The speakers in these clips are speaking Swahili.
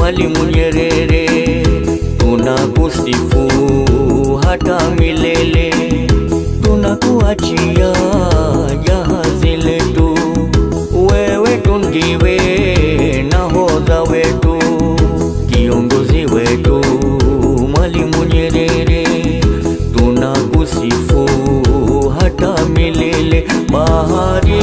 Mwalimu Nyerere, tunakusifu hata milele, tunakuachia jahazi letu, wewe tu ndiwe nahodha wetu, kiongozi wetu, Mwalimu Nyerere, tunakusifu hata milele, baharini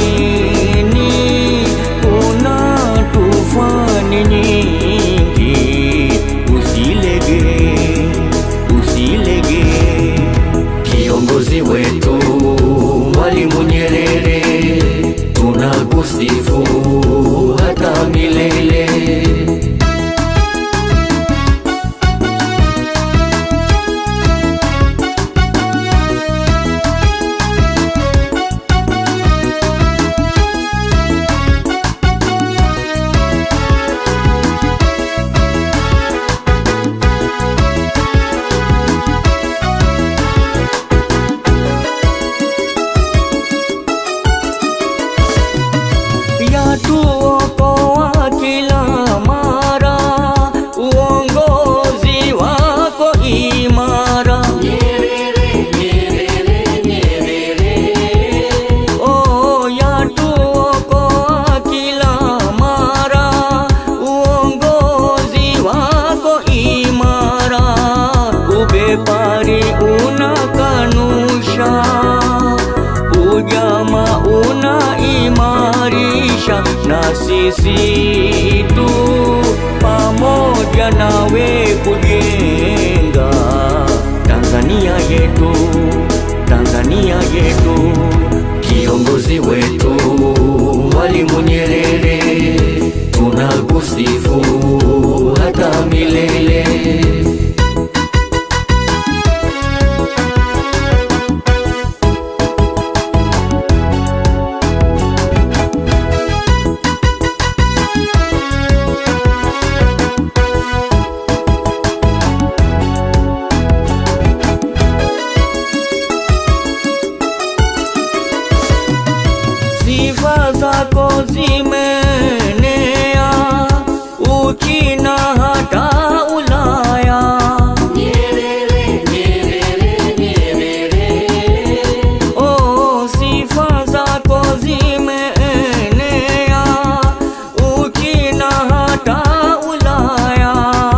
kuna tufani nyingi, usilege, usilege, kiongozi wetu Mwalimu Nyerere, tunakusifu hata milele. yatuokoa kila mara, uongozi wako imara. Oh, yatuokoa kila mara, uongozi wako imara. Ubepari unakanusha, ujama unaimarisha, na sisi tu pamoja nawe kujenga Tanzania yetu, Tanzania yetu, kiongozi wetu Mwalimu Nyerere, tunakusifu hata milele. sifa zako zimenea Uchina hata Ulaya. Oh, sifa zako zimeenea Uchina hata Ulaya.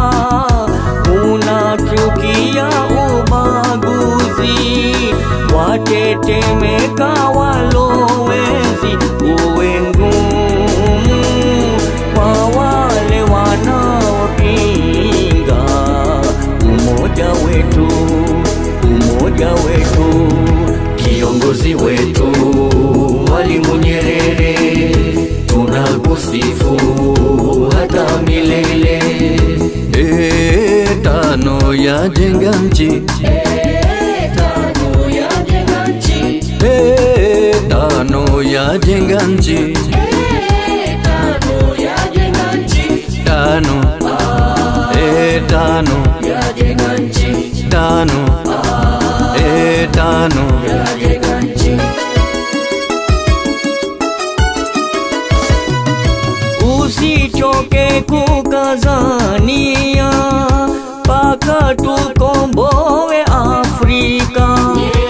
Unachukia ubaguzi, watetemeka walowezi, uwe ngumu kwa wale wanaopinga umoja wetu, umoja wetu, kiongozi wetu Mwalimu Nyerere, tunakusifu hata milele. E, tano ya jenga nchi E, tano ya jenga nchi tano E, tano tano E, tano Usichoke kukazania paka tukomboe Afrika.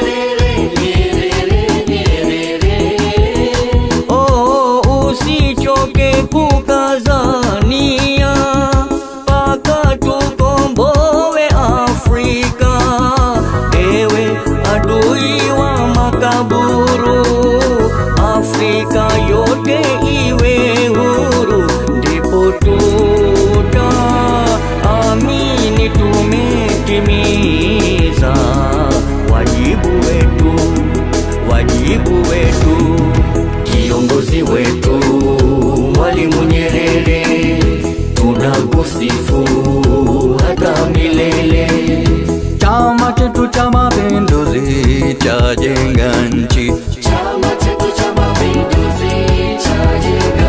Oh, usichoke kukazania paka tukomboe Afrika. Ewe adui wa makaburu, Afrika yote iwe huru, ndipo tuta amini tumetimiza wajibu wetu, wajibu wetu, kiongozi wetu Mwalimu Nyerere, tunakusifu hata milele. Chama chetu cha Mapinduzi cha jenga nchi Chama chetu cha Mapinduzi cha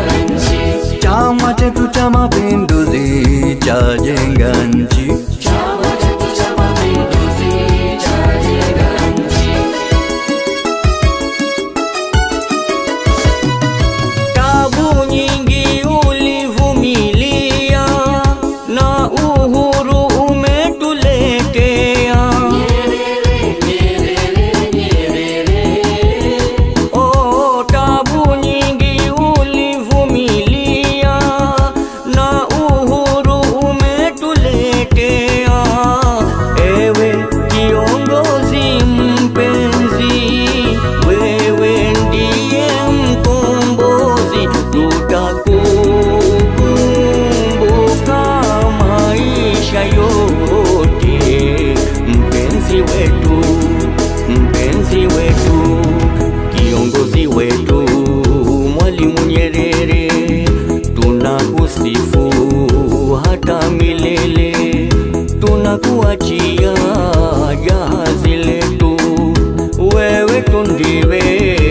jenga nchi Tabu nyingi ulivumilia na tutakukumbuka maisha yote, mpenzi wetu, mpenzi wetu, kiongozi wetu, Mwalimu Nyerere, tunakusifu hata milele, tunakuachia jahazi letu, wewe tu ndiwe